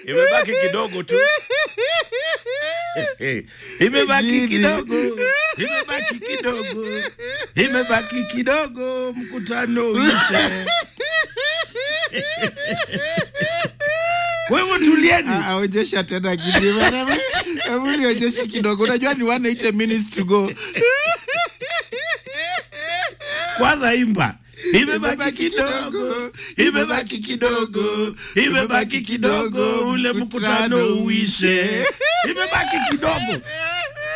imebaki kidogo tu imebaki Jini. kidogo imebaki kidogo imebaki kidogo mkutano uishe kwa hivyo tulieni Ah, onyesha tena kidogo. Hebu nionyeshe kidogo. Unajua ni 180 minutes to go. kwanza imba imebaki Imebaki kidogo kidogo, imebaki kidogo imebaki kidogo ule mkutano uishe imebaki kidogo